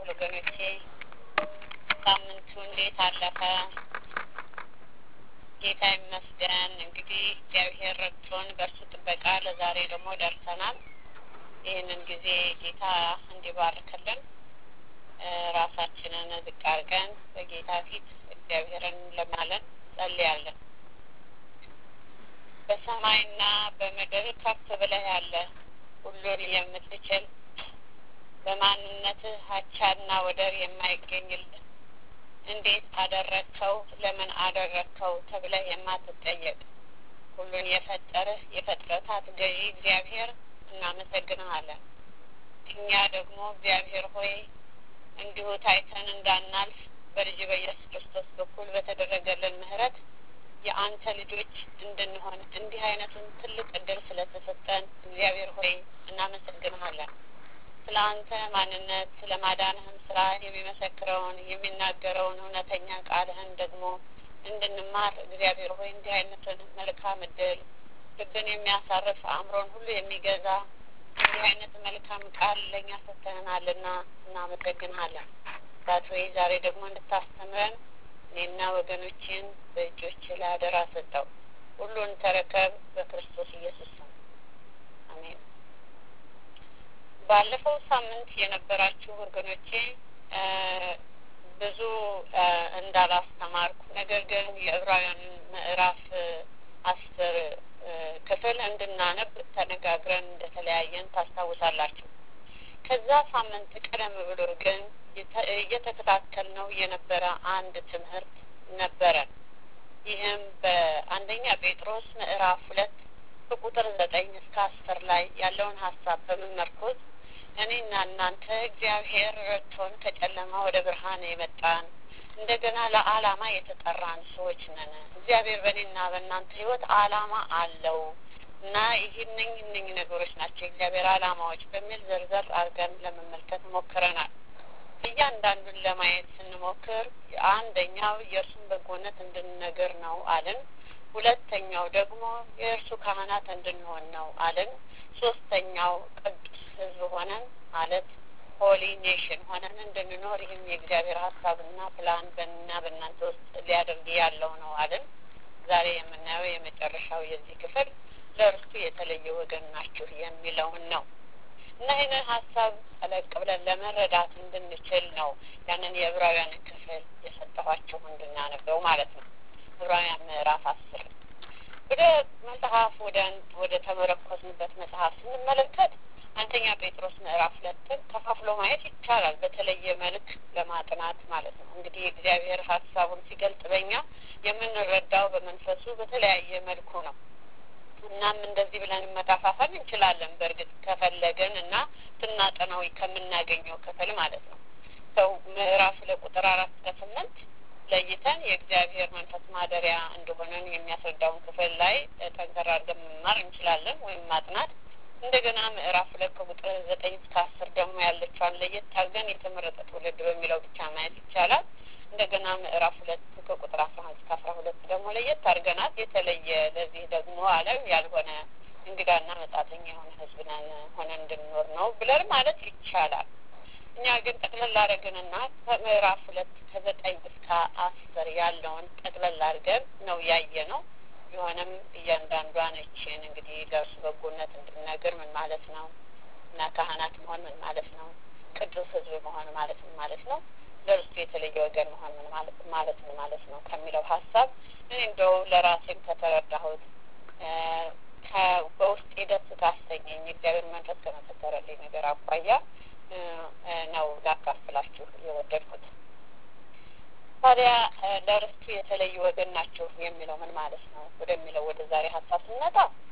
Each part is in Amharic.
ወገኖቼ ሳምንቱ እንዴት አለፈ? ጌታ ይመስገን። እንግዲህ እግዚአብሔር ረድቶን በእርሱ ጥበቃ ለዛሬ ደግሞ ደርሰናል። ይህንን ጊዜ ጌታ እንዲባርክልን ራሳችንን ዝቅ አድርገን በጌታ ፊት እግዚአብሔርን ለማለን ጸልያለን። በሰማይና በምድር ከፍ ብለህ ያለ ሁሉን የምትችል በማንነትህ አቻና ወደር የማይገኝልህ እንዴት አደረግከው፣ ለምን አደረግከው ተብለህ የማትጠየቅ ሁሉን የፈጠርህ የፍጥረታት ገዢ እግዚአብሔር እናመሰግንሃለን። እኛ ደግሞ እግዚአብሔር ሆይ እንዲሁ ታይተን እንዳናልፍ በልጅ በኢየሱስ ክርስቶስ በኩል በተደረገልን ምሕረት የአንተ ልጆች እንድንሆን እንዲህ አይነቱን ትልቅ እድል ስለተሰጠን እግዚአብሔር ሆይ እናመሰግንሃለን። ስለ አንተ ማንነት ስለ ማዳንህም ስራ የሚመሰክረውን የሚናገረውን እውነተኛ ቃልህን ደግሞ እንድንማር እግዚአብሔር ሆይ እንዲህ አይነቱን መልካም እድል ልብን የሚያሳርፍ አእምሮን ሁሉ የሚገዛ እንዲህ አይነት መልካም ቃል ለእኛ ሰጥተህናልና እናመሰግንሃለን። ዛት ወይ ዛሬ ደግሞ እንድታስተምረን እኔና ወገኖችን በእጆች ላይ አደራ ሰጠው። ሁሉን ተረከብ በክርስቶስ ኢየሱስ ስም አሜን። ባለፈው ሳምንት የነበራችሁ ወገኖቼ ብዙ እንዳላስተማርኩ ነገር ግን የዕብራውያንን ምዕራፍ አስር ክፍል እንድናነብ ተነጋግረን እንደተለያየን ታስታውሳላችሁ። ከዛ ሳምንት ቀደም ብሎ ግን እየተከታተልነው የነበረ አንድ ትምህርት ነበረን። ይህም በአንደኛ ጴጥሮስ ምዕራፍ ሁለት ከቁጥር ዘጠኝ እስከ አስር ላይ ያለውን ሀሳብ በመመርኮዝ እኔና እናንተ እግዚአብሔር ረድቶን ከጨለማ ወደ ብርሃን የመጣን እንደገና ለዓላማ የተጠራን ሰዎች ነን። እግዚአብሔር በእኔና በእናንተ ሕይወት ዓላማ አለው እና ይህንኝ እነኝ ነገሮች ናቸው የእግዚአብሔር ዓላማዎች በሚል ዘርዘር አድርገን ለመመልከት ሞክረናል። እያንዳንዱን ለማየት ስንሞክር አንደኛው የእርሱን በጎነት እንድንነግር ነው አልን። ሁለተኛው ደግሞ የእርሱ ካህናት እንድንሆን ነው አልን። ሶስተኛው ቅዱስ ሕዝብ ሆነን ማለት ሆሊ ኔሽን ሆነን እንድንኖር ይህም የእግዚአብሔር ሀሳብና ፕላን በእና በእናንተ ውስጥ ሊያደርግ ያለው ነው አልን። ዛሬ የምናየው የመጨረሻው የዚህ ክፍል ለእርሱ የተለየ ወገን ናችሁ የሚለውን ነው እና ይህንን ሀሳብ ጠለቅ ብለን ለመረዳት እንድንችል ነው ያንን የዕብራውያንን ክፍል የሰጠኋቸው እንድናነበው ማለት ነው። ዕብራውያን ምዕራፍ አስር ወደ መጽሐፍ ወደ ወደ ተመረኮዝንበት መጽሐፍ ስንመለከት አንደኛ ጴጥሮስ ምዕራፍ ሁለትን ከፋፍሎ ማየት ይቻላል። በተለየ መልክ ለማጥናት ማለት ነው። እንግዲህ እግዚአብሔር ሀሳቡን ሲገልጥ በኛ የምንረዳው በመንፈሱ በተለያየ መልኩ ነው። እናም እንደዚህ ብለን መከፋፈል እንችላለን። በእርግጥ ከፈለገን እና ስናጠናው ከምናገኘው ክፍል ማለት ነው። ሰው ምዕራፍ ለቁጥር አራት ከስምንት ለይተን የእግዚአብሔር መንፈስ ማደሪያ እንደሆነን የሚያስረዳውን ክፍል ላይ ጠንከር አድርገን መማር እንችላለን ወይም ማጥናት። እንደገና ምዕራፍ ሁለት ከቁጥር ዘጠኝ እስከ አስር ደግሞ ያለችዋን ለየት አድርገን የተመረጠ ትውልድ በሚለው ብቻ ማየት ይቻላል። እንደገና ምዕራፍ ሁለት ከቁጥር አስራ አንድ እስከ አስራ ሁለት ደግሞ ለየት አድርገናት የተለየ ለዚህ ደግሞ ዓለም ያልሆነ እንግዳና መጻተኛ የሆነ ሕዝብ ነን ሆነን እንድንኖር ነው ብለን ማለት ይቻላል። እኛ ግን ጠቅለል አድርገንና ከምዕራፍ ሁለት ከዘጠኝ እስከ አስር ያለውን ጠቅለል አድርገን ነው ያየ ነው። ቢሆንም እያንዳንዷን እችን እንግዲህ ለእርሱ በጎነት እንድንነግር ምን ማለት ነው እና ካህናት መሆን ምን ማለት ነው፣ ቅዱስ ሕዝብ መሆን ማለት ምን ማለት ነው ለእርሱ የተለየ ወገን መሆን ምን ማለት ማለት ምን ማለት ነው ከሚለው ሀሳብ እኔ እንደው ለራሴም ከተረዳሁት በውስጤ ደስ ካሰኘኝ እግዚአብሔር መንፈስ ከመሰከረልኝ ነገር አኳያ ነው ላካፍላችሁ የወደድኩት። ታዲያ ለርስቱ የተለየ ወገን ናችሁ የሚለው ምን ማለት ነው ወደሚለው ወደ ዛሬ ሀሳብ ስንመጣ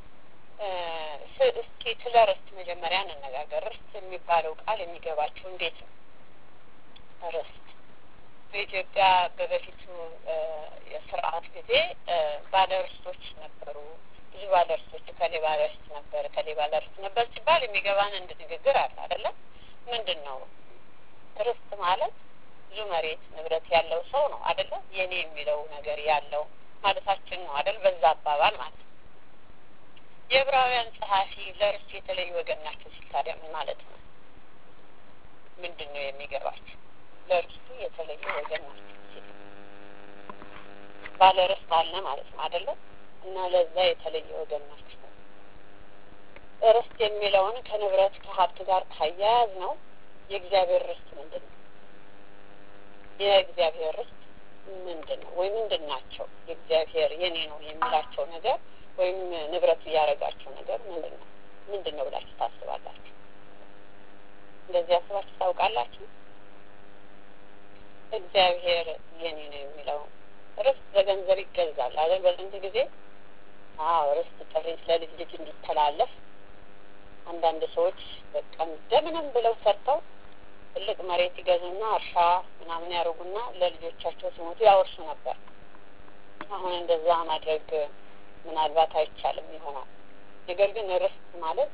እስኪ ስለ ርስት መጀመሪያ እንነጋገር። ርስት የሚባለው ቃል የሚገባችሁ እንዴት ነው? ርስት በኢትዮጵያ በበፊቱ የስርዓት ጊዜ ባለርስቶች ነበሩ። ብዙ ባለርስቶች ከሌ ባለርስት ነበር ከሌ ባለርስት ነበር ሲባል የሚገባን እንድ ንግግር አለ አይደለም? ምንድን ነው ርስት ማለት? ብዙ መሬት ንብረት ያለው ሰው ነው አይደለም? የኔ የሚለው ነገር ያለው ማለታችን ነው አይደል? በዛ አባባል ማለት ነው። የዕብራውያን ጸሐፊ ለርስቱ የተለዩ ወገን ናቸው ሲል ታዲያ ምን ማለት ነው? ምንድን ነው የሚገባቸው? ለርስቱ የተለየ ወገን ናቸው። ባለ ርስት አለ ማለት ነው አይደለም? እና ለዛ የተለየ ወገን ናቸው። ርስት የሚለውን ከንብረት ከሀብት ጋር ካያያዝ ነው የእግዚአብሔር ርስት ምንድን ነው? የእግዚአብሔር ርስት ምንድን ነው? ወይ ምንድን ናቸው? የእግዚአብሔር የኔ ነው የሚላቸው ነገር ወይም ንብረቱ እያደረጋቸው ነገር ምንድን ነው? ምንድን ነው ብላችሁ ታስባላችሁ? እንደዚህ አስባችሁ ታውቃላችሁ? እግዚአብሔር የኔ ነው የሚለው ርስት በገንዘብ ይገዛል አይደል? በጥንት ጊዜ አዎ፣ ርስት ጥሪት ለልጅ ልጅ እንዲተላለፍ አንዳንድ ሰዎች በቃ እንደምንም ብለው ሰርተው ትልቅ መሬት ይገዙና እርሻ ምናምን ያደርጉና ለልጆቻቸው ሲሞቱ ያወርሱ ነበር። አሁን እንደዛ ማድረግ ምናልባት አይቻልም ይሆናል። ነገር ግን ርስት ማለት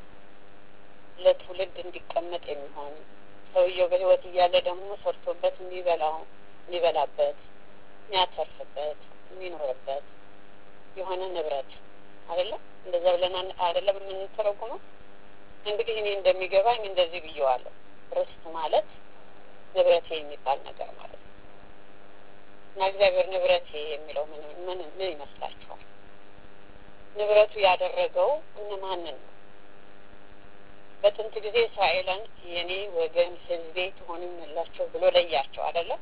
ለትውልድ እንዲቀመጥ የሚሆን ሰውየው በሕይወት እያለ ደግሞ ሰርቶበት የሚበላው የሚበላበት የሚያተርፍበት የሚኖርበት የሆነ ንብረት አይደለም። እንደዛ ብለን አይደለም የምንተረጉመው። እንግዲህ እኔ እንደሚገባኝ እንደዚህ ብየዋለሁ። ርስት ማለት ንብረቴ የሚባል ነገር ማለት ነው እና እግዚአብሔር ንብረቴ የሚለው ምን ምን ምን ይመስላችኋል? ንብረቱ ያደረገው እነማንን ነው? በጥንት ጊዜ እስራኤልን የኔ ወገን ሕዝቤ ትሆኑኛላችሁ ብሎ ለያቸው አይደለም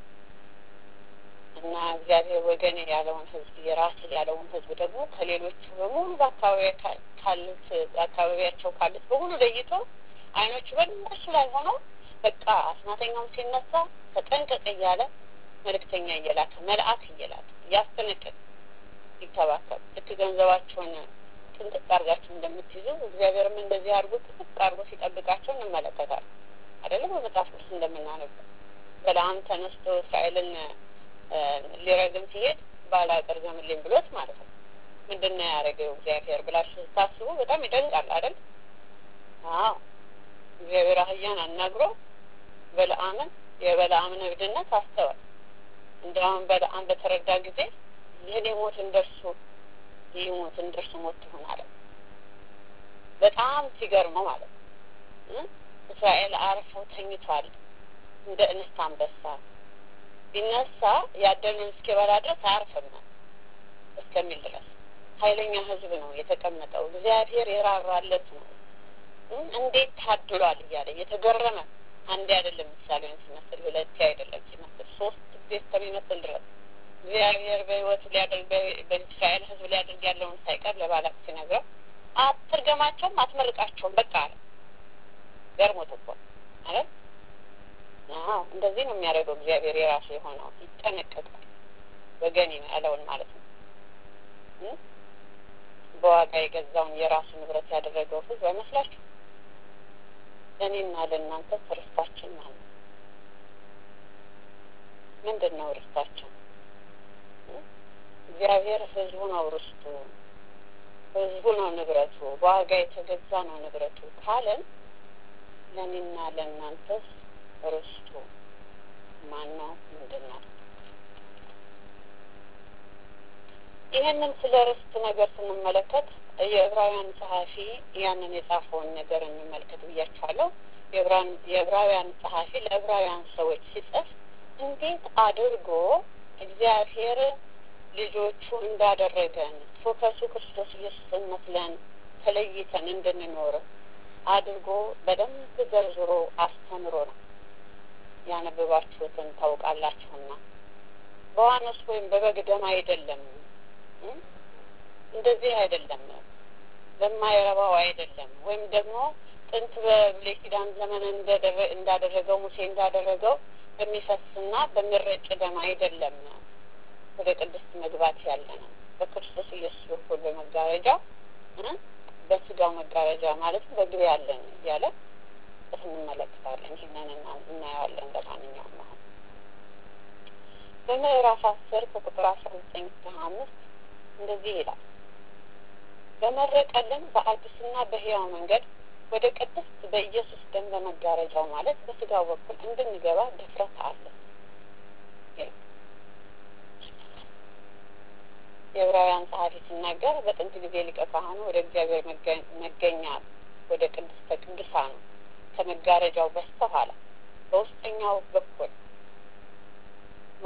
እና እግዚአብሔር ወገን ያለውን ሕዝብ የራስ ያለውን ሕዝብ ደግሞ ከሌሎቹ በሙሉ በአካባቢ ካሉት በአካባቢያቸው ካሉት በሙሉ ለይቶ አይኖቹ በእነሱ ላይ ሆነው በቃ አስማተኛውም ሲነሳ ተጠንቀቅ እያለ መልእክተኛ እየላከ መልአክ እየላከ እያስጠነቀቅ ይከባከብ ልክ ገንዘባቸውን ጥንቅቅ አድርጋችሁ እንደምትይዙ እግዚአብሔርም እንደዚህ አድርጎ ጥንቅቅ አድርጎ ሲጠብቃቸው እንመለከታለን። አይደለም በመጽሐፍ ቅዱስ እንደምናነበው በለዓም ተነስቶ እስራኤልን ሊረግም ሲሄድ ባላቅ ርገምልኝ ብሎት ማለት ነው። ምንድን ነው ያደረገው እግዚአብሔር ብላችሁ ስታስቡ በጣም ይደንቃል አይደል? አዎ እግዚአብሔር አህያን አናግሮ በለዓምን የበለዓምን እብድነት አስተዋል። እንዲያውም በለዓም በተረዳ ጊዜ የኔ ሞት እንደርሱ ይህ ሞት እንደርሱ ሞት ትሆን አለ። በጣም ሲገርመው ማለት ነው። እስራኤል አርፈው ተኝቷል እንደ እንስት አንበሳ ቢነሳ ያደኑን እስኪበላ ድረስ አያርፍም እስከሚል ድረስ ኃይለኛ ሕዝብ ነው የተቀመጠው። እግዚአብሔር የራራለት ነው። እንዴት ታድሏል እያለ የተገረመ አንዴ አይደለም ምሳሌውን ሲመስል ሁለቴ አይደለም ሲመስል ሶስት ጊዜ እስከሚመስል ድረስ እግዚአብሔር በሕይወቱ ሊያደርግ በእስራኤል ሕዝብ ሊያደርግ ያለውን ሳይቀር ለባላቅ ሲነግረው አትርገማቸውም፣ አትመርቃቸውም በቃ አለ። ገርሞት እኮ ማለት አዎ እንደዚህ ነው የሚያደርገው እግዚአብሔር የራሱ የሆነው ይጠነቀቃል። ወገን ያለውን ማለት ነው። በዋጋ የገዛውን የራሱ ንብረት ያደረገው ህዝብ አይመስላችሁ? ለእኔና ለእናንተ ርስታችን ማለት ነው። ምንድን ነው ርስታችን? እግዚአብሔር ህዝቡ ነው ርስቱ፣ ህዝቡ ነው ንብረቱ፣ በዋጋ የተገዛ ነው ንብረቱ ካለን ለእኔና ለእናንተስ ርስቱ ማን ነው? ምንድን ነው? ይህንን ስለ ርስት ነገር ስንመለከት የዕብራውያን ጸሐፊ ያንን የጻፈውን ነገር እንመልከት ብያቸዋለሁ። የዕብራውያን ጸሐፊ ለዕብራውያን ሰዎች ሲጽፍ እንዴት አድርጎ እግዚአብሔር ልጆቹ እንዳደረገን ፎከሱ ክርስቶስ ኢየሱስን መስለን ተለይተን እንድንኖር አድርጎ በደንብ ዘርዝሮ አስተምሮ ነው። ያነበባችሁትን ታውቃላችሁና በዋኖስ ወይም በበግ ደም አይደለም፣ እንደዚህ አይደለም፣ በማይረባው አይደለም፣ ወይም ደግሞ ጥንት በብሉይ ኪዳን ዘመን እንዳደረገው ሙሴ እንዳደረገው በሚፈስና በሚረጭ ደም አይደለም ወደ ቅድስት መግባት ያለ ነው። በክርስቶስ ኢየሱስ በኩል በመጋረጃው በስጋው መጋረጃ ማለት በግብ ያለን እያለ እንመለከታለን። ይህንን እናየዋለን። ለማንኛውም አሁን በምዕራፍ አስር ከቁጥር አስራ ዘጠኝ እስከ ሀያ አምስት እንደዚህ ይላል በመረቀልን በአዲስና በሕያው መንገድ ወደ ቅድስት በኢየሱስ ደም በመጋረጃው ማለት በስጋው በኩል እንድንገባ ድፍረት አለ። የዕብራውያን ጸሐፊ ሲናገር በጥንት ጊዜ ሊቀ ካህኑ ወደ እግዚአብሔር መገኛ ወደ ቅድስተ ቅዱሳኑ ከመጋረጃው በስተኋላ በውስጠኛው በኩል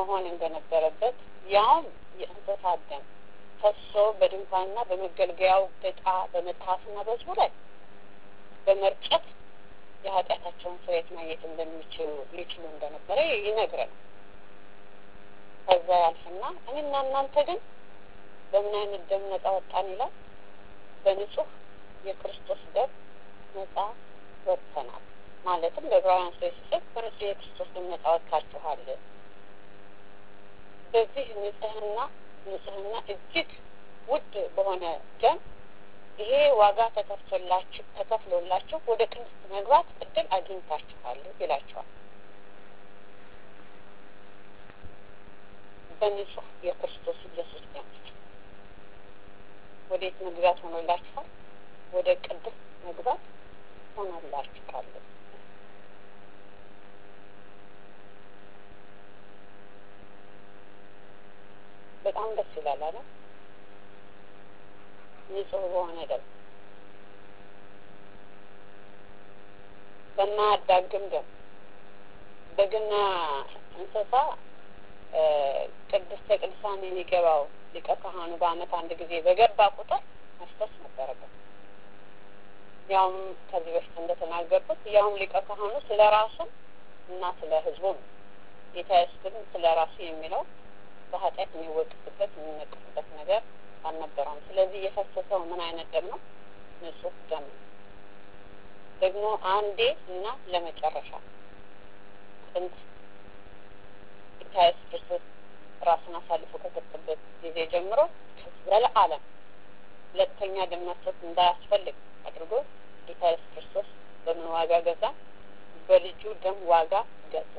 መሆን እንደነበረበት ያውም የእንስሳት ደም ፈሶ በድንኳንና በመገልገያው ዕቃ በመጽሐፍና በሕዝቡ ላይ በመርጨት የኃጢአታቸውን ስርየት ማግኘት እንደሚችሉ ሊችሉ እንደነበረ ይነግረናል። ከዛ ያልፍና እኔና እናንተ ግን በምን አይነት ደም ነጻ ወጣን ይላል? በንጹህ የክርስቶስ ደም ነጻ ወጥተናል። ማለትም በዕብራውያን ሰው ሲጽፍ በንጹህ የክርስቶስ ደም ነጻ ወጥታችኋል። በዚህ ንጽህና ንጽህና እጅግ ውድ በሆነ ደም ይሄ ዋጋ ተከፍሎላችሁ ተከፍሎላችሁ ወደ ቅድስት መግባት እድል አግኝታችኋል ይላቸዋል። በንጹህ የክርስቶስ ኢየሱስ ደም ወዴት መግባት ሆኖላችኋል? ወደ ቅድስት መግባት ሆኖላችኋል። በጣም ደስ ይላል አለ ንጹህ በሆነ ደም በማያዳግም ደም በግና እንስሳ ቅድስተ ቅዱሳን የሚገባው ሊቀ ካህኑ በዓመት አንድ ጊዜ በገባ ቁጥር መፍሰስ ነበረበት። ያውም ከዚህ በፊት እንደተናገርኩት ያውም ሊቀ ካህኑ ስለ ራሱ እና ስለ ሕዝቡ ነው። ጌታ ኢየሱስ ግን ስለ ራሱ የሚለው በኃጢአት የሚወቅስበት የሚነቅስበት ነገር አልነበረውም። ስለዚህ የፈሰሰው ምን አይነት ደም ነው? ንጹህ ደም ነው። ደግሞ አንዴ እና ለመጨረሻ ጥንት ጌታ ኢየሱስ ክርስቶስ ራሱን አሳልፎ ከሰጠበት ጊዜ ጀምሮ ዘለዓለም ሁለተኛ ደም መፍሰስ እንዳያስፈልግ አድርጎ ጌታ ኢየሱስ ክርስቶስ በምን ዋጋ ገዛ? በልጁ ደም ዋጋ ገዛ።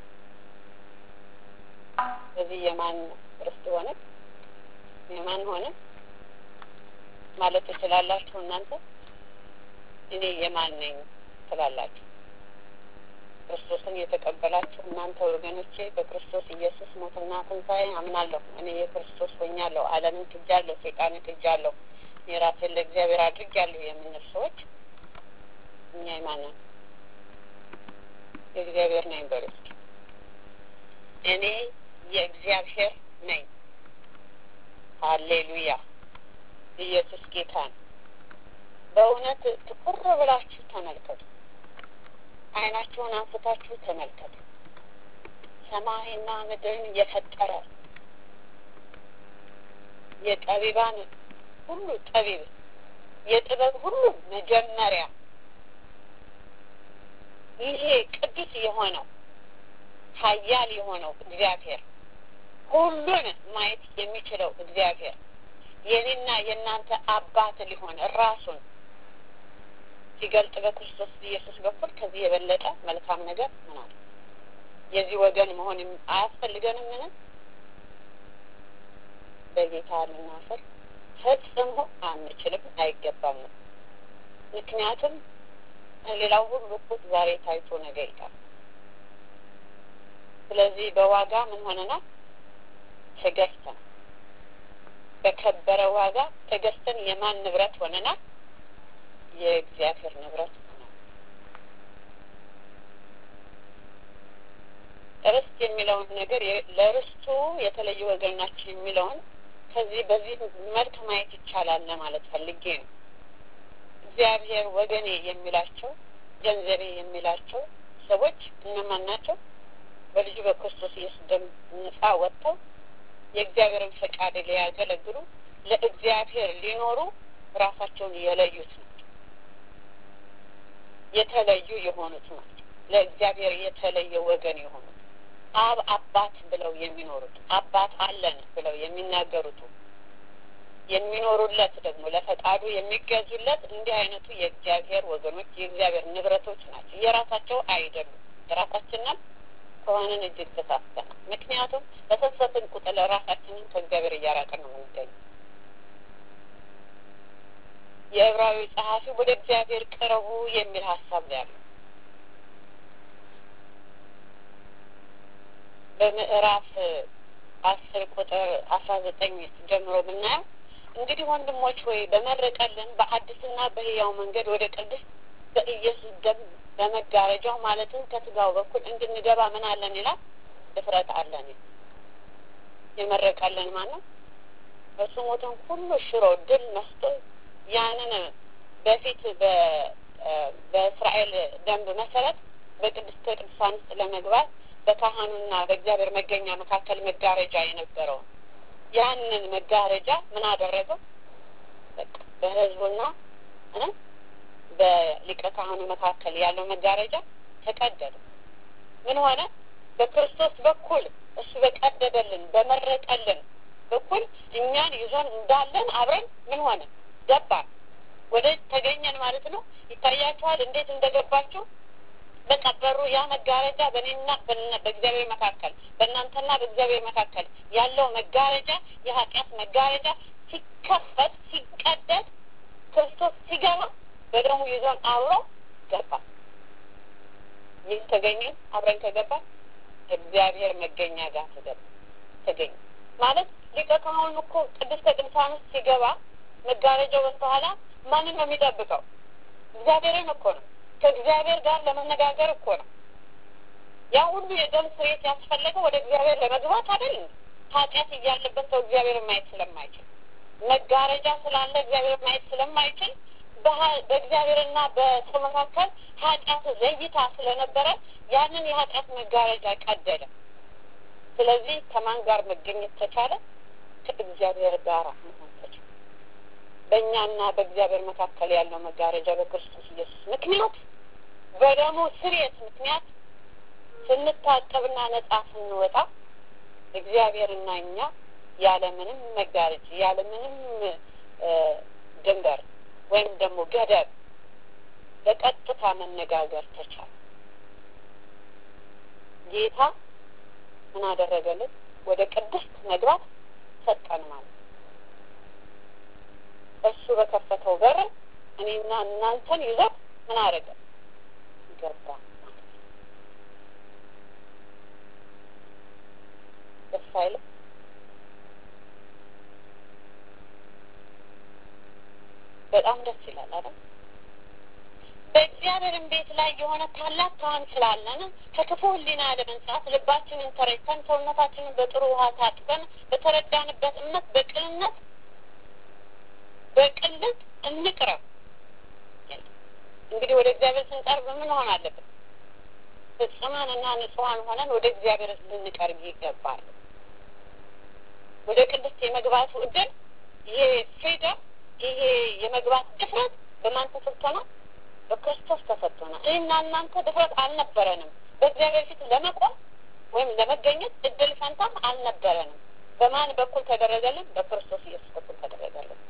በዚህ የማን ርስት ሆነ? የማን ሆነ ማለት ትችላላችሁ እናንተ? እኔ የማን ነኝ ትላላችሁ? ክርስቶስን የተቀበላችሁ እናንተ ወገኖቼ በክርስቶስ ኢየሱስ ሞትና ትንሣኤ አምናለሁ። እኔ የክርስቶስ ሆኛለሁ፣ ዓለምን ክጃለሁ፣ ሰይጣንን ክጃለሁ፣ የራሴን ለእግዚአብሔር አድርጌያለሁ የምንል ሰዎች እኛ የማን ነን? የእግዚአብሔር ነኝ በሉ እስኪ። እኔ የእግዚአብሔር ነኝ። ሀሌሉያ! ኢየሱስ ጌታ ነው። በእውነት ትኩር ብላችሁ ተመልከቱ። ዓይናችሁን አንስታችሁ ተመልከቱ። ሰማይና ምድርን የፈጠረ የጠቢባን ሁሉ ጠቢብ የጥበብ ሁሉ መጀመሪያ ይሄ ቅዱስ የሆነው ኃያል የሆነው እግዚአብሔር ሁሉን ማየት የሚችለው እግዚአብሔር የኔና የእናንተ አባት ሊሆን ራሱን ሲገልጥ በክርስቶስ ኢየሱስ በኩል ከዚህ የበለጠ መልካም ነገር ምን አለ? የዚህ ወገን መሆን አያስፈልገንም? ምንም በጌታ ልናፍር ፈጽሞ አንችልም፣ አይገባም። ምክንያቱም ሌላው ሁሉ እኮ ዛሬ ታይቶ ነገ ይቀር። ስለዚህ በዋጋ ምን ሆነናል? ተገዝተን በከበረ ዋጋ ተገዝተን የማን ንብረት ሆነናል? የእግዚአብሔር ንብረት ሆነናል። ርስት የሚለውን ነገር ለርስቱ የተለየ ወገን ናቸው የሚለውን ከዚህ በዚህ መልክ ማየት ይቻላል ለማለት ፈልጌ ነው። እግዚአብሔር ወገኔ የሚላቸው ገንዘቤ የሚላቸው ሰዎች እነማን ናቸው? በልጁ በክርስቶስ ኢየሱስ ደም ነጻ ወጥተው የእግዚአብሔርን ፈቃድ ሊያገለግሉ ለእግዚአብሔር ሊኖሩ ራሳቸውን የለዩት ናቸው። የተለዩ የሆኑት ናቸው። ለእግዚአብሔር የተለየ ወገን የሆኑት አብ አባት ብለው የሚኖሩት አባት አለን ብለው የሚናገሩት የሚኖሩለት ደግሞ ለፈቃዱ የሚገዙለት እንዲህ አይነቱ የእግዚአብሔር ወገኖች የእግዚአብሔር ንብረቶች ናቸው። የራሳቸው አይደሉም። የራሳችንን ከሆንን እጅግ ተሳስተናል። ምክንያቱም በተሰብን ቁጥር ራሳችንን ከእግዚአብሔር እያራቅን ነው የምንገኘው። የዕብራዊ ጸሐፊ ወደ እግዚአብሔር ቅረቡ የሚል ሀሳብ ነው ያለው። በምዕራፍ አስር ቁጥር አስራ ዘጠኝ ጀምሮ ብናየው እንግዲህ ወንድሞች ሆይ በመረቀልን በአዲስና በሕያው መንገድ ወደ ቅድስት በኢየሱስ ደም በመጋረጃው ማለትም ከስጋው በኩል እንድንገባ ምን አለን ይላል? ድፍረት አለን። የመረቀልን ማን ነው? እሱ ሞትን ሁሉ ሽሮ ድል ነስቶ ያንን በፊት በእስራኤል ደንብ መሰረት በቅድስተ ቅዱሳን ውስጥ ለመግባት በካህኑና በእግዚአብሔር መገኛ መካከል መጋረጃ የነበረውን ያንን መጋረጃ ምን አደረገው? በህዝቡና በሊቀ ካህኑ መካከል ያለው መጋረጃ ተቀደደ። ምን ሆነ? በክርስቶስ በኩል እሱ በቀደደልን በመረቀልን በኩል እኛን ይዞን እንዳለን አብረን ምን ሆነ? ገባን፣ ወደ ተገኘን ማለት ነው። ይታያችኋል እንዴት እንደገባችሁ በቃ በሩ ያ መጋረጃ በእኔና በእግዚአብሔር መካከል በእናንተና በእግዚአብሔር መካከል ያለው መጋረጃ የኃጢአት መጋረጃ ሲከፈት ሲቀደድ ክርስቶስ ሲገባ በደሙ ይዞን አብሮ ገባ። ይህ ተገኘን አብረን ከገባ እግዚአብሔር መገኛ ጋር ተገባ ተገኘ ማለት ሊቀ ካህኑ እኮ ቅድስተ ቅዱሳን ውስጥ ሲገባ መጋረጃው በስተኋላ ማንን ነው የሚጠብቀው? እግዚአብሔርን እኮ ነው። ከእግዚአብሔር ጋር ለመነጋገር እኮ ነው። ያ ሁሉ የደም ስርየት ያስፈለገው ወደ እግዚአብሔር ለመግባት አይደል? ኃጢአት እያለበት ሰው እግዚአብሔር ማየት ስለማይችል መጋረጃ ስላለ እግዚአብሔር ማየት ስለማይችል በእግዚአብሔርና በሰው መካከል ኃጢአት ዘይታ ስለነበረ ያንን የኃጢአት መጋረጃ ቀደደ። ስለዚህ ከማን ጋር መገኘት ተቻለ? ከእግዚአብሔር ጋር መሆን ተቻለ። በእኛና በእግዚአብሔር መካከል ያለው መጋረጃ በክርስቶስ ኢየሱስ ምክንያት በደሙ ስርየት ምክንያት ስንታጠብና ነጻ ስንወጣ እግዚአብሔርና እኛ ያለምንም መጋረጅ ያለምንም ድንበር ወይም ደግሞ ገደብ በቀጥታ መነጋገር ተቻለ። ጌታ ምን አደረገልን? ወደ ቅድስት መግባት ሰጠን ማለት እሱ በከፈተው በር እኔና እናንተን ይዞ ምን አደረገ? ገባ ማለት ደስ አይልም? በጣም ደስ ይላል አይደል? በእግዚአብሔርም ቤት ላይ የሆነ ታላቅ ካህን ስላለን ከክፉ ሕሊና ለመንጻት ልባችንን ተረጭተን ሰውነታችንን በጥሩ ውሃ ታጥበን በተረዳንበት እምነት በቅንነት በቅልጥ እንቅረብ። እንግዲህ ወደ እግዚአብሔር ስንቀርብ ምን ሆን አለብን? ፍጹማን እና ንጹሐን ሆነን ወደ እግዚአብሔር ልንቀርብ ይገባል። ወደ ቅድስት የመግባቱ እድል ይሄ ፍሪደም ይሄ የመግባት ድፍረት በማን ተሰጥቶናል? በክርስቶስ ተሰጥቶናል። እኔና እናንተ ድፍረት አልነበረንም። በእግዚአብሔር ፊት ለመቆም ወይም ለመገኘት እድል ፈንታም አልነበረንም። በማን በኩል ተደረገልን? በክርስቶስ ኢየሱስ በኩል ተደረገልን።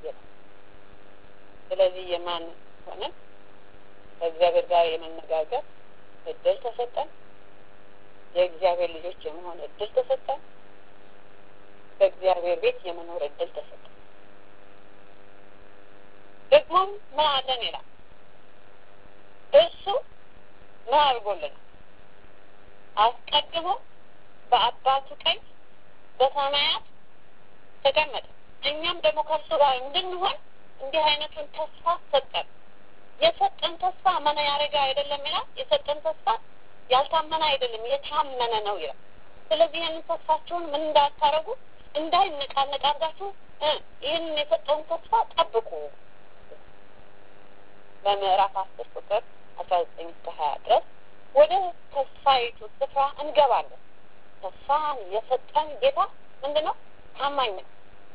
ስለዚህ የማን ሆነን ከእግዚአብሔር ጋር የመነጋገር እድል ተሰጠን። የእግዚአብሔር ልጆች የመሆን እድል ተሰጠን። በእግዚአብሔር ቤት የመኖር እድል ተሰጠን። ደግሞም ምን አለን ይላል እሱ ምን አድርጎልናል? አስቀድሞ በአባቱ ቀኝ በሰማያት ተቀመጠ። እኛም ደግሞ ከእርሱ ጋር እንድንሆን እንዲህ አይነቱን ተስፋ ሰጠን። የሰጠን ተስፋ መነ ያደረገ አይደለም ይላል። የሰጠን ተስፋ ያልታመነ አይደለም የታመነ ነው ይላል። ስለዚህ ይህንን ተስፋችሁን ምን እንዳታረጉ እንዳይነቃነቅ አድርጋችሁ ይህንን የሰጠውን ተስፋ ጠብቁ። በምዕራፍ አስር ቁጥር አስራ ዘጠኝ እስከ ሀያ ድረስ ወደ ተስፋይቱ ስፍራ እንገባለን። ተስፋን የሰጠን ጌታ ምንድን ነው? ታማኝ ነው።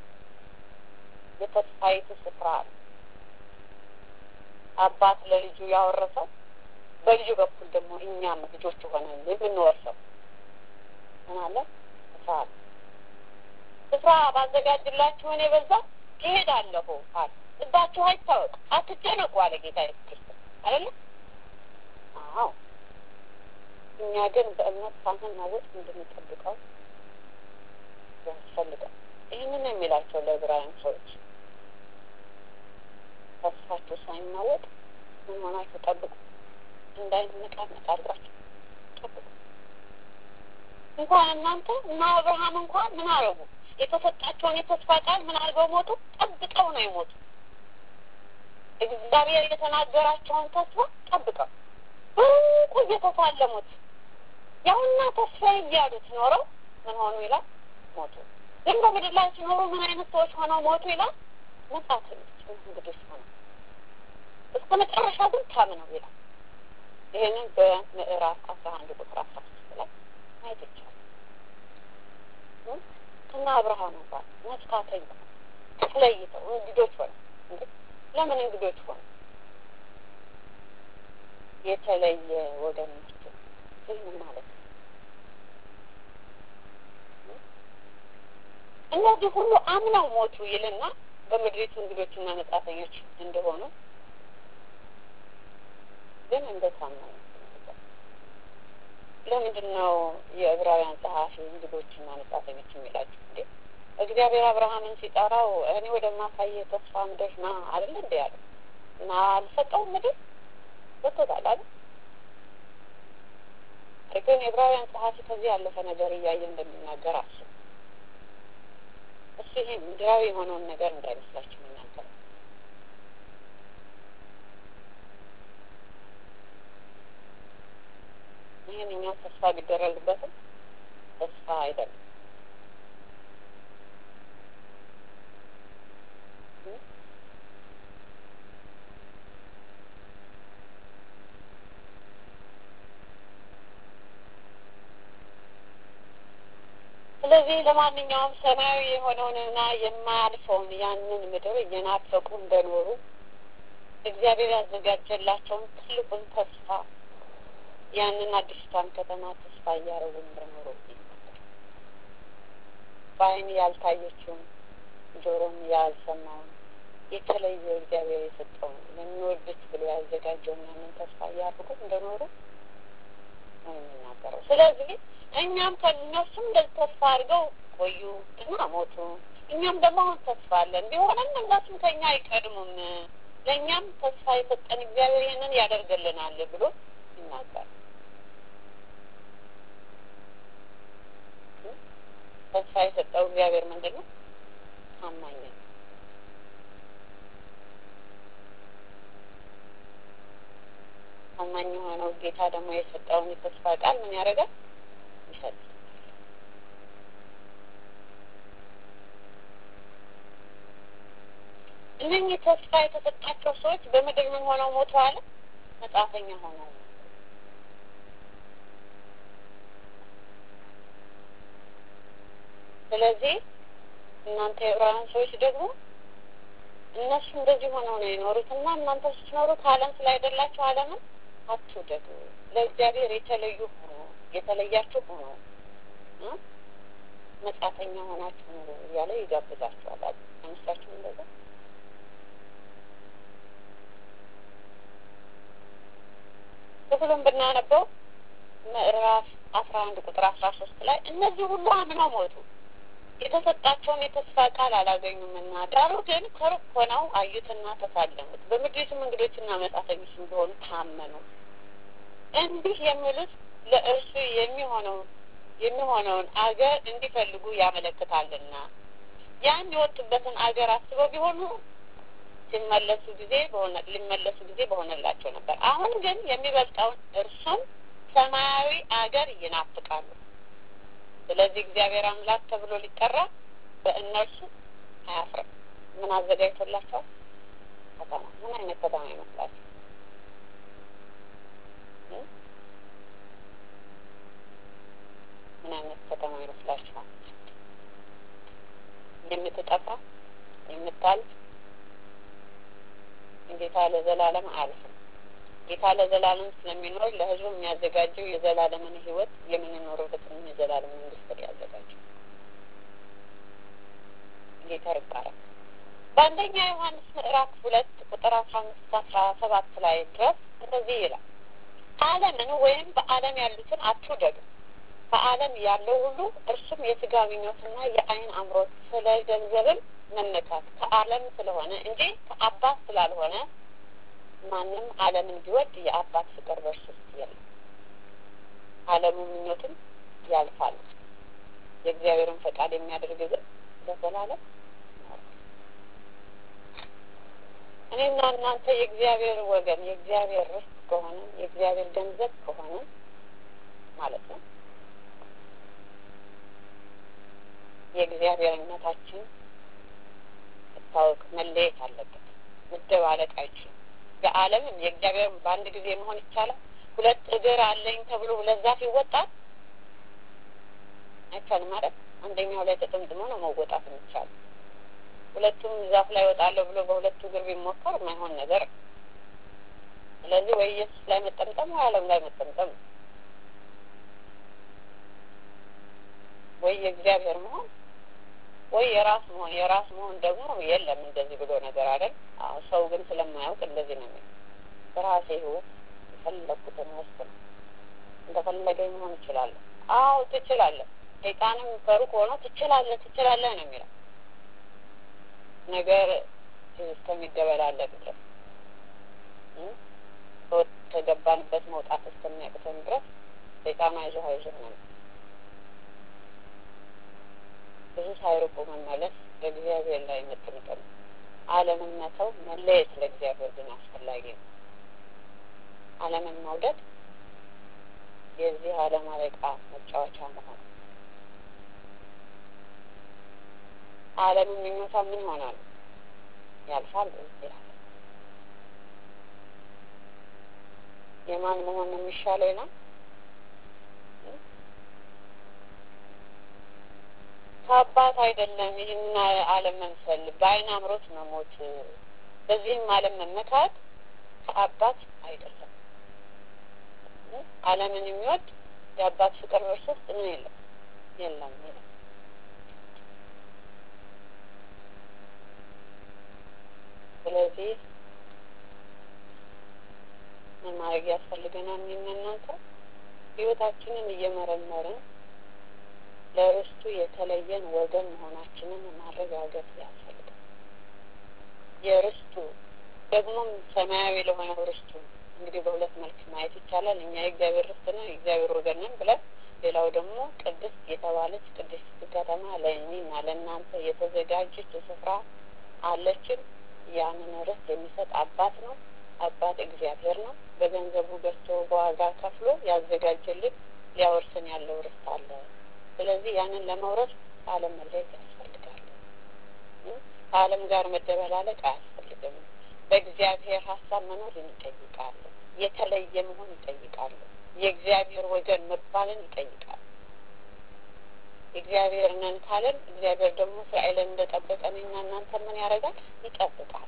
የተስፋይቱ ስፍራ አለ። አባት ለልጁ ያወረሰው በልጁ በኩል ደግሞ እኛም ልጆች ሆነን የምንወርሰው ምን አለ? ስፍራ አለ። ስፍራ ባዘጋጅላችሁ እኔ በዛ እሄዳለሁ አለ። ልባችሁ አይታወቅ፣ አትጨነቁ አለ ጌታ ኢየሱስ ክርስቶስ አይደለ? አዎ። እኛ ግን በእምነት ሳንናወጥ እንድንጠብቀው ያስፈልጋል። ይህንን የሚላቸው ለዕብራውያን ሰዎች ተስፋችሁ ሳይናወጥ ምን ሆናችሁ ጠብቁ፣ እንዳይነቃነቅ አድርጋችሁ ጠብቁ። እንኳን እናንተ እና አብርሃም እንኳን ምን አረጉ? የተሰጣቸውን የተስፋ ቃል ምን አድርገው ሞቱ? ጠብቀው ነው የሞቱ። እግዚአብሔር የተናገራቸውን ተስፋ ጠብቀው በሩቁ እየተሳለሙት ያውና ተስፋ እያሉት ኖረው ምን ሆኑ ይላል ሞቱ። ግን በምድር ላይ ሲኖሩ ምን አይነት ሰዎች ሆነው ሞቱ ይላል? መጻተኞች እንግዶች ሆነው እስከ መጨረሻ ግን ታምነው ይላል። ይህንን በምዕራፍ አስራ አንድ ቁጥር አስራ ሶስት ላይ ማየት ይቻላል። እና አብርሃም እንኳን መጻተኛ ተለይተው እንግዶች ሆነ። ለምን እንግዶች ሆነ? የተለየ ወገን ናቸው። ይህን ማለት ነው። እነዚህ ሁሉ አምነው ሞቱ ይልና በምድሪቱ እንግዶችና መጻተኞች እንደሆኑ ግን እንደ ታመኑ ለምንድን ነው የዕብራውያን ጸሐፊ እንግዶችና መጻተኞች የሚላቸው? እንዴ እግዚአብሔር አብርሃምን ሲጠራው እኔ ወደማሳየ ተስፋ ምድር ና አይደለ እንደ ያለው እና አልሰጠውም ምድር ሰጥቶታል አይደል? ግን የዕብራውያን ጸሐፊ ከዚህ ያለፈ ነገር እያየ እንደሚናገር አስቡ። እሱ ይሄ ምድራዊ የሆነውን ነገር እንዳይመስላችሁ የሚናገር ይህን እኛው ተስፋ ቢደረግበትም ተስፋ አይደለም። ስለዚህ ለማንኛውም ሰማያዊ የሆነውንና የማያልፈውን ያንን ምድር እየናፈቁ እንደኖሩ እግዚአብሔር ያዘጋጀላቸውን ትልቁን ተስፋ ያንን አዲስቷን ከተማ ተስፋ እያረጉ እንደኖሩ በዓይን ያልታየችውን ጆሮም ያልሰማውን የተለየ እግዚአብሔር የሰጠውን ለሚወዱት ብሎ ያዘጋጀውን ያንን ተስፋ እያደረጉ እንደኖሩ ነው የሚናገረው። ስለዚህ እኛም ከእነሱም እንደዚህ ተስፋ አድርገው ቆዩ እና ሞቱ። እኛም ደግሞ አሁን ተስፋ አለን። ቢሆንም እነሱም ከኛ አይቀድሙም። ለእኛም ተስፋ የሰጠን እግዚአብሔር ይህንን ያደርግልናል ብሎ ይናገራል። ተስፋ የሰጠው እግዚአብሔር ምንድን ነው? ታማኝ ነው። ታማኝ የሆነው ጌታ ደግሞ የሰጠውን የተስፋ ቃል ምን ያደርጋል? ይሰጥ እነኚህ ተስፋ የተሰጣቸው ሰዎች በምድር ምን ሆነው ሞተዋል? መጻተኛ ሆነው ስለዚህ እናንተ የዕብራውያን ሰዎች ደግሞ እነሱ እንደዚህ ሆነው ነው የኖሩት እና እናንተ ስትኖሩ ከዓለም ስላይደላችሁ ዓለምን አትውደዱ። ለእግዚአብሔር የተለዩ ሆኖ የተለያችሁ ሆኖ መጻተኛ ሆናችሁ ኑሩ እያለ ይጋብዛችኋል። አይመስላችሁም? እንደዛ ክፍሉን ብናነበው ምዕራፍ አስራ አንድ ቁጥር አስራ ሶስት ላይ እነዚህ ሁሉ አምነው ሞቱ የተሰጣቸውን የተስፋ ቃል አላገኙምና ዳሩ ግን ከሩቅ ሆነው አዩትና ተሳለሙት፣ በምድሪቱም እንግዶችና መጻተኞች እንደሆኑ ታመኑ። እንዲህ የሚሉት ለእርሱ የሚሆነው የሚሆነውን አገር እንዲፈልጉ ያመለክታልና ያን የወጡበትን አገር አስበው ቢሆኑ ሲመለሱ ጊዜ በሆነ ሊመለሱ ጊዜ በሆነላቸው ነበር። አሁን ግን የሚበልጠውን እርሱም ሰማያዊ አገር ይናፍቃሉ። ስለዚህ እግዚአብሔር አምላክ ተብሎ ሊጠራ በእነርሱ አያፍርም። ምን አዘጋጅቶላቸዋል? ከተማ። ምን አይነት ከተማ ይመስላችሁ? ምን አይነት ከተማ ይመስላችኋል? የምትጠፋ የምታልፍ ጌታ ለዘላለም አያልፍም። ጌታ ለዘላለም ስለሚኖር ለሕዝቡ የሚያዘጋጀው የዘላለምን ሕይወት የምንኖርበትን የዘላለም መንግስት ያዘጋጀው ጌታ ይባላል። በአንደኛ ዮሐንስ ምዕራፍ ሁለት ቁጥር አስራ አምስት አስራ ሰባት ላይ ድረስ እንደዚህ ይላል ዓለምን ወይም በዓለም ያሉትን አትውደዱ። በዓለም ያለው ሁሉ እርሱም የስጋ ምኞትና የዓይን አምሮት፣ ስለ ገንዘብም መመካት ከዓለም ስለሆነ እንጂ ከአባት ስላልሆነ ማንም ዓለምን ቢወድ የአባት ፍቅር በእርሱ ውስጥ የለም። ዓለሙ ምኞትም ያልፋል፣ የእግዚአብሔርን ፈቃድ የሚያደርግ ግን ለዘላለም እኔና እናንተ የእግዚአብሔር ወገን የእግዚአብሔር ርስት ከሆነ የእግዚአብሔር ገንዘብ ከሆነ ማለት ነው የእግዚአብሔርነታችን መታወቅ መለየት አለበት። መደባለቅ አይችልም። የዓለምም የእግዚአብሔርም በአንድ ጊዜ መሆን ይቻላል። ሁለት እግር አለኝ ተብሎ ሁለት ዛፍ ይወጣል አይቻልም ማለት አንደኛው ላይ ተጠምጥሞ ነው መወጣት የሚቻለው። ሁለቱም ዛፍ ላይ ወጣለሁ ብሎ በሁለቱ እግር ቢሞከር የማይሆን ነገር ነው። ስለዚህ ወይ ኢየሱስ ላይ መጠምጠም ወይ ዓለም ላይ መጠምጠም ነው። ወይ የእግዚአብሔር መሆን ወይ የራስ መሆን። የራስ መሆን ደግሞ የለም እንደዚህ ብሎ ነገር አይደል? አዎ ሰው ግን ስለማያውቅ እንደዚህ ነው የሚለው። በራሴ ህይወት የፈለግኩትን ወስን እንደፈለገኝ መሆን እችላለሁ። አዎ ትችላለህ። ሰይጣንም ከሩቅ ሆኖ ትችላለህ ትችላለህ ነው የሚለው ነገር እስከሚደበላለቅ ድረስ ከገባንበት መውጣት እስከሚያቅተን ድረስ ሰይጣን አይዞህ አይዞህ ነው። ብዙ ሳይርቁ መመለስ በእግዚአብሔር ላይ መጠምጠም፣ ዓለምን መተው መለየት ለእግዚአብሔር ግን አስፈላጊ ነው። ዓለምን መውደድ የዚህ ዓለም አለቃ መጫወቻ መሆን ዓለምን ምኞቷ ምን ይሆናል? ያልፋል ይላል። የማን መሆን ነው የሚሻለው ይላል? ከአባት አይደለም ይህን ዓለም መምሰል በዓይን አምሮት መሞት በዚህም ዓለም መመካት ከአባት አይደለም። ዓለምን የሚወድ የአባት ፍቅር በእርሱ ውስጥ ምን የለም የለም ይላል። ስለዚህ ምን ማድረግ ያስፈልገናል? እኔና እናንተ ህይወታችንን እየመረመርን ለርስቱ የተለየን ወገን መሆናችንን ማረጋገጥ ያስፈልጋል። የርስቱ ደግሞም ሰማያዊ ለሆነው ርስቱ እንግዲህ በሁለት መልክ ማየት ይቻላል። እኛ የእግዚአብሔር ርስት ነን፣ የእግዚአብሔር ወገን ነን ብለን ሌላው ደግሞ ቅድስት የተባለች ቅድስት ከተማ ለእኔና ለእናንተ የተዘጋጀች ስፍራ አለችን። ያንን ርስት የሚሰጥ አባት ነው። አባት እግዚአብሔር ነው። በገንዘቡ ገዝቶ በዋጋ ከፍሎ ያዘጋጀልን ሊያወርስን ያለው ርስት አለ። ስለዚህ ያንን ለመውረስ ከዓለም መለየት ያስፈልጋል። ከዓለም ጋር መደበላለቅ አያስፈልግም። በእግዚአብሔር ሀሳብ መኖር ይጠይቃል። የተለየ መሆን ይጠይቃል። የእግዚአብሔር ወገን መባልን ይጠይቃል። እግዚአብሔር ነን ካለን እግዚአብሔር ደግሞ እስራኤልን እንደጠበቀ እኔና እናንተ ምን ያደርጋል? ይጠብቃል።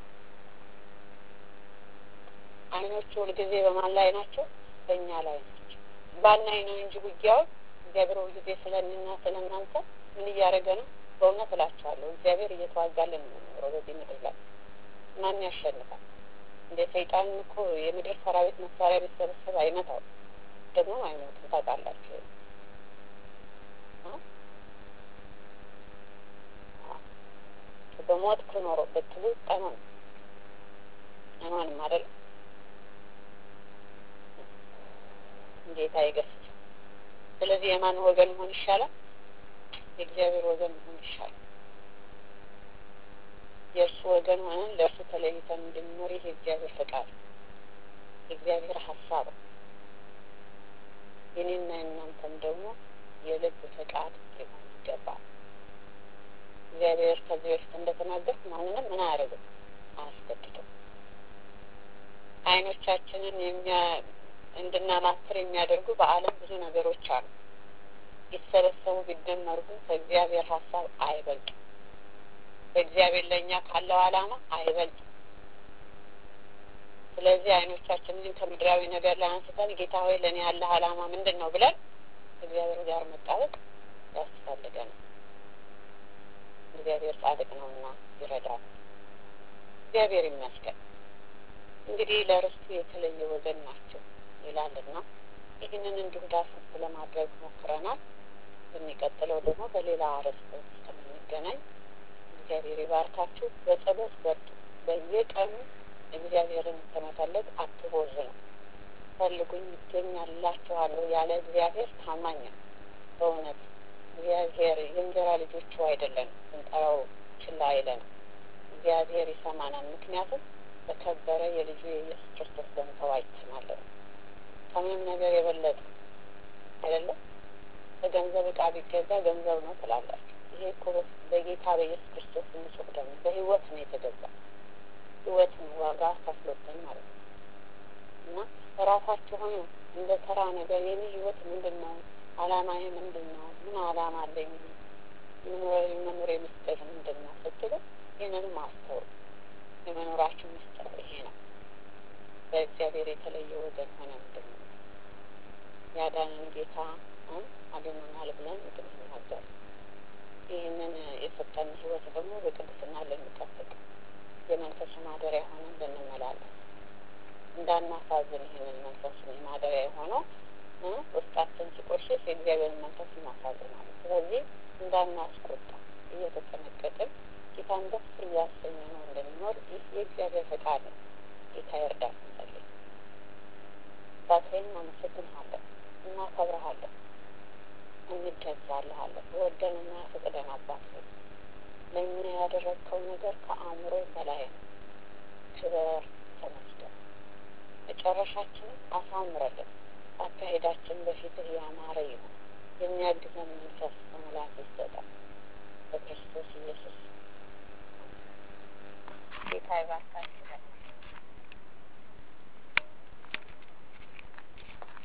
አይኖቹ ሁልጊዜ በማን ላይ ናቸው? በእኛ ላይ ናቸው። ባናይ ነው እንጂ ውጊያውን እግዚአብሔር ሁልጊዜ ስለ እኔና ስለ እናንተ ምን እያደረገ ነው? በእውነት እላቸዋለሁ እግዚአብሔር እየተዋጋልን ነው የሚኖረው በዚህ ምድር ላይ። ማን ያሸንፋል? እንደ ሰይጣን እኮ የምድር ሰራዊት መሳሪያ ቢሰበሰብ አይመታው ደግሞ አይሞትም። ታውቃላችሁ በሞት ክኖሮ ብትሉ አይሆንም አይሆንም አይደለም። ጌታ ይገስጽ። ስለዚህ የማን ወገን መሆን ይሻላል? የእግዚአብሔር ወገን መሆን ይሻላል። የእርሱ ወገን ሆነን ለእርሱ ተለይተን እንድንኖር ይህ የእግዚአብሔር ፈቃድ፣ የእግዚአብሔር ሀሳብ የኔና የእናንተም ደግሞ የልብ ፈቃድ ሊሆን ይገባል። እግዚአብሔር ከዚህ በፊት እንደተናገርኩ ማንንም ምን አያደርግም፣ አያስገድድም። አይኖቻችንን የሚያ እንድናማትር የሚያደርጉ በዓለም ብዙ ነገሮች አሉ። ይሰበሰቡ ቢደመሩ ግን ከእግዚአብሔር ሀሳብ አይበልጡም። በእግዚአብሔር ለእኛ ካለው ዓላማ አይበልጥም። ስለዚህ አይኖቻችንን ከምድራዊ ነገር ላይ አንስተን ጌታ ሆይ ለእኔ ያለህ ዓላማ ምንድን ነው ብለን ከእግዚአብሔር ጋር መጣበቅ ያስፈልገናል። እግዚአብሔር ጻድቅ ነውና ይረዳል። እግዚአብሔር ይመስገን። እንግዲህ ለርስቱ የተለየ ወገን ናቸው ይላልና ይህንን እንዲሁ ዳሰስ ለማድረግ ሞክረናል። በሚቀጥለው ደግሞ በሌላ አርዕስት እስከምንገናኝ እግዚአብሔር ይባርካችሁ። በጸሎት በርቱ። በየቀኑ እግዚአብሔርን ከመፈለግ አትቦዝኑ። ፈልጉኝ ይገኛላችኋለሁ ያለ እግዚአብሔር ታማኝ ነው። በእውነት እግዚአብሔር የእንጀራ ልጆቹ አይደለን፣ ስንጠራው ችላ አይለንም። እግዚአብሔር ይሰማናል። ምክንያቱም በከበረ የልጁ የኢየሱስ ክርስቶስ ደም ተዋጅተናል። ከምንም ነገር የበለጠ አይደለም። በገንዘብ እቃ ቢገዛ ገንዘብ ነው ትላላችሁ። ይሄ እኮ በጌታ በኢየሱስ ክርስቶስ ንጹሕ ደም በህይወት ነው የተገዛ ህይወት ነው ዋጋ ከፍሎብን ማለት ነው። እና ራሳችሁን እንደ ተራ ነገር የኔ ህይወት ምንድን ነው? አላማዬ ምንድን ነው? ምን አላማ አለኝ? መኖር ምስጢር ምንድን ነው ስትሉ ይህንንም አስተውሉ። የመኖራችን ምስጢር ይሄ ነው። በእግዚአብሔር የተለየ ወገን ሆነ ምንድን ነው ያዳንን ጌታ አድኖናል ብለን እንድንናገር ይህንን የሰጠን ህይወት ደግሞ በቅድስና ልንጠብቅ የመንፈሱ ማደሪያ ሆነን ልንመላለስ እንዳናሳዝን ይህንን መንፈሱን ማደሪያ የሆነው ውስጣችን ሲቆሽሽ የእግዚአብሔርን መንፈስ እናሳዝናለን። ስለዚህ እንዳናስቆጣ እየተጠነቀቅን ጌታን ደስ እያሰኘ ነው እንድንኖር ይህ የእግዚአብሔር ፈቃድ ነው። ጌታ ይርዳን። እንጸልይ። አባቴን እናመሰግንሃለን፣ እናከብረሃለን፣ እንገዛልሃለን። ወደንና ፈቅደን አባት ሆይ ለእኛ ያደረግከው ነገር ከአእምሮ በላይ ነው። ክበር ተመስገን። መጨረሻችንን አሳምረልን። አካሄዳችን በፊትህ ያማረ ይሁን። የሚያግዘን መንፈስ በሙላት ይሰጠን። በክርስቶስ ኢየሱስ ጌታ ይባርካችሁ።